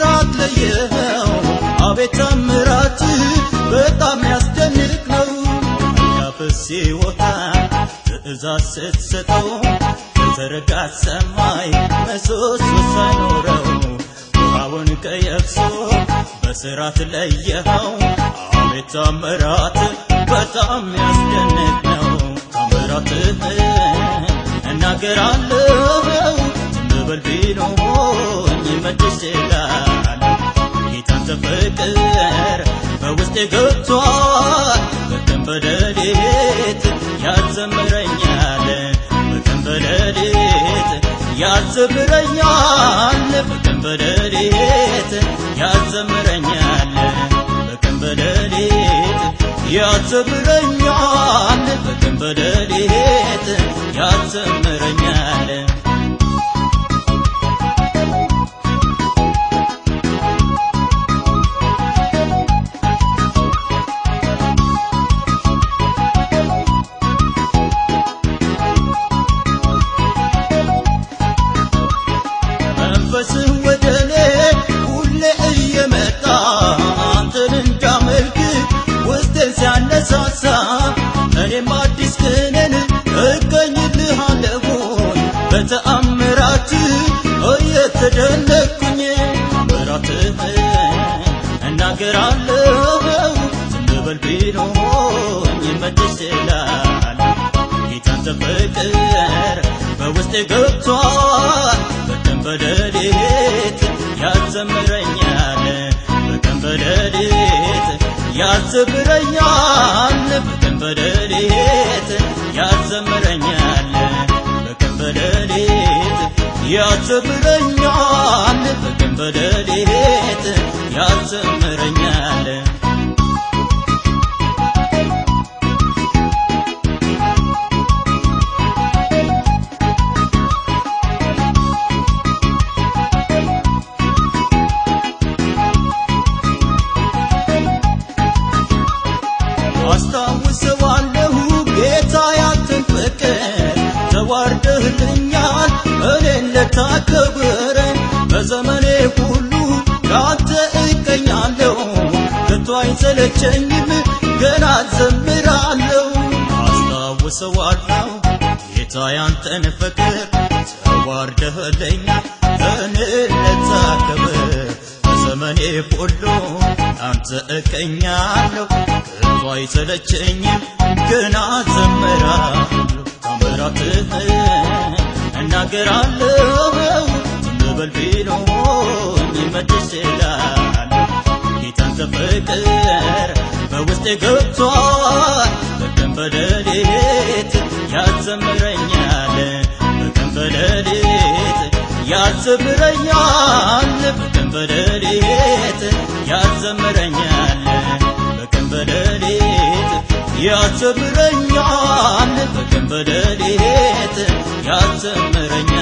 ከስራት ለየኸው አቤት ታምራት በጣም ያስደንቅ ነው ያፍስ ሲወጣ ትእዛዝ ስትሰጠው የተዘረጋ ሰማይ ምሰሶ ሳይኖረው ውሃውን ከየብሱ በስራት ለየኸው አቤት ታምራት በጣም ያስደንቅ ነው ታምራትህ እናገራለሁ ዝም በል ቢሉኝ መልሼ እላለሁ ጌታን ፍቅር በውስጤ ገብቷል በቀን በሌሊት ያዘምረኛል በቀን በሌሊት ያዘምረኛል በቀን በሌሊት ያዘምረኛል በቀን በሌሊት ያዘምረኛል በቀን በሌሊት ያዘምረኛል መንፈስህ ወደ እኔ ሁሌ እየመጣ አንተን እንዳመልክ ውስጤን ሲያነሳሳ እኔም አዲስ ቅኔን እገኝልሃለሁኝ በተአምራት እየተደነቅኩኝ ተአምራትህ እናገራለሁ ዝም በል ቢሉኝ መልሼ እላለሁ ጌታን ፍቅር በውስጤ ገብቷል በቀን በሌሊት ያዘምረኛል በቀን በሌሊት ያዘምረኛል በቀን በሌሊት ያዘምረኛል በቀን በሌሊት ያዘምረኛል በቀን በሌሊት ያዘምረኛል አስታውሰዋለሁ ጌታ ያንተን ፍቅር ተዋርደህልኛል እኔን ልታከብረኝ በዘመኔ ሁሉ ለአንተ እቀኛለሁ ከቶ አይሰለቸኝም ገና ዘምራለሁ አስታውሰዋለሁ ጌታ ያንተን ፍቅር ተዋርደህልኛል እኔን ልታከብር በዘመኔ ሁሉ አንተ እቀኛለሁ ከቶ አይሰለቸኝም ገና ዘምራለሁ ታምራትህ እናገራለሁ ዝም በል ቢሉኝ መልሼ እላለሁ ጌታን ፍቅር በውስጤ ገብቷል በቀን በሌሊት ያዘምረኛል በቀን በሌሊት ያዘምረኛል በቀን በሌሊት ያዘምረኛል በቀን በሌሊት ያዘምረኛል በቀን በሌሊት ያዘምረኛል